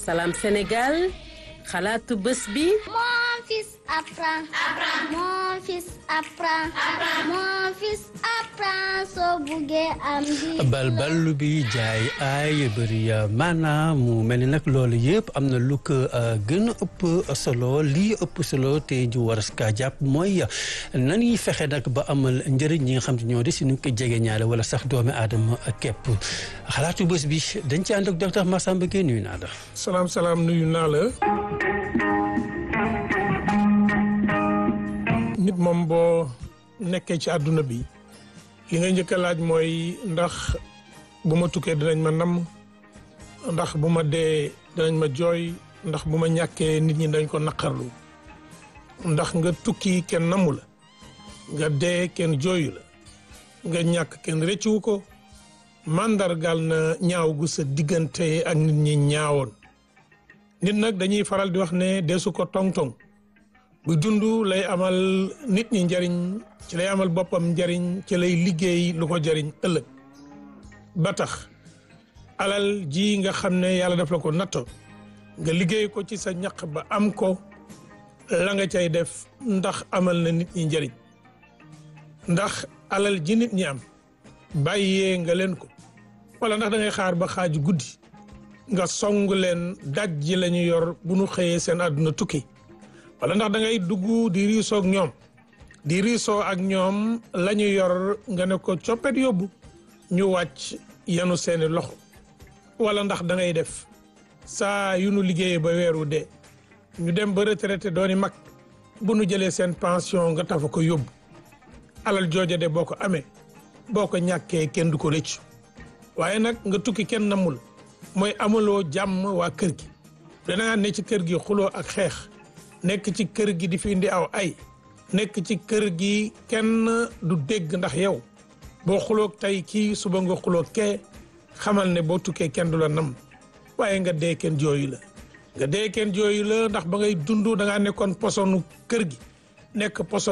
Salam Sénégal xalaatu bés bi. Mon fils apprend. Mon fils apprend. Mon fils apprend soo buggee am di. balbal bi jaay ay bëri maanaam mu mel ni nag loolu yëpp am na lu ko gën a ëpp solo lii ëpp solo te ju war a jàpp mooy nan ñuy fexe nag ba amal njëriñ ñi nga xam te ñoo di suñu ko jege ñaale wala sax doomi aadama képp xalaatu bés bi dañ ci ànd ak docteur Massamba Gueye nuyu naa la. salaam salaam nuyu naa la. nit moom boo nekkee ci àdduna bi li nga njëkk a laaj mooy ndax bu ma tukkee dinañ ma namm ndax bu ma dee dinañ ma jooy ndax bu ma ñàkkee nit ñi dañ ko naqarlu ndax nga tukki kenn namu la nga dee kenn jooyu la nga ñàkk kenn rëccuwu ko màndargal na ñaaw gu sa diggante ak nit ñi ñaawoon nit nag dañuy faral di wax ne deesu ko tong-tong bu dund lay amal nit ñi njariñ ci lay amal boppam njariñ ci lay liggéey lu ko jariñ ëllëg ba tax alal ji nga xam ne yàlla daf la ko natto nga liggéey ko ci sa ñaq ba am ko la nga cay def ndax amal na nit ñi njariñ ndax alal ji nit ñi am bàyyee nga leen ko wala ndax da ngay xaar ba xaaju guddi nga song leen daj ji la ñu yor bu nu xëyee seen àdduna tukki wala ndax da ngay dugg di riisoo ak ñoom di riisoo ak ñoom la ñu yor nga ne ko coppet yóbbu ñu wàcc yanu seeni loxo wala ndax da ngay def saa yu nu liggéeyee ba weeru dee ñu dem ba retraité dooni mag bu nu jëlee seen pension nga tafa ko yóbbu alal jooja de boo ko amee boo ko ñàkkee kenn du ko rëccu waaye nag nga tukki kenn namul mooy amaloo jàmm waa kër gi dangaa ne ci kër gi xuloo ak xeex nekk ci kër gi di fi indi aw ay nekk ci kër gi kenn du dégg ndax yow boo xuloog tey kii suba nga xuloog kee xamal ne boo tukkee kenn du la nam waaye nga dee kenn jooyu la nga dee kenn jooyu la ndax ba ngay dund da ngaa nekkoon posonu kër gi nekk poson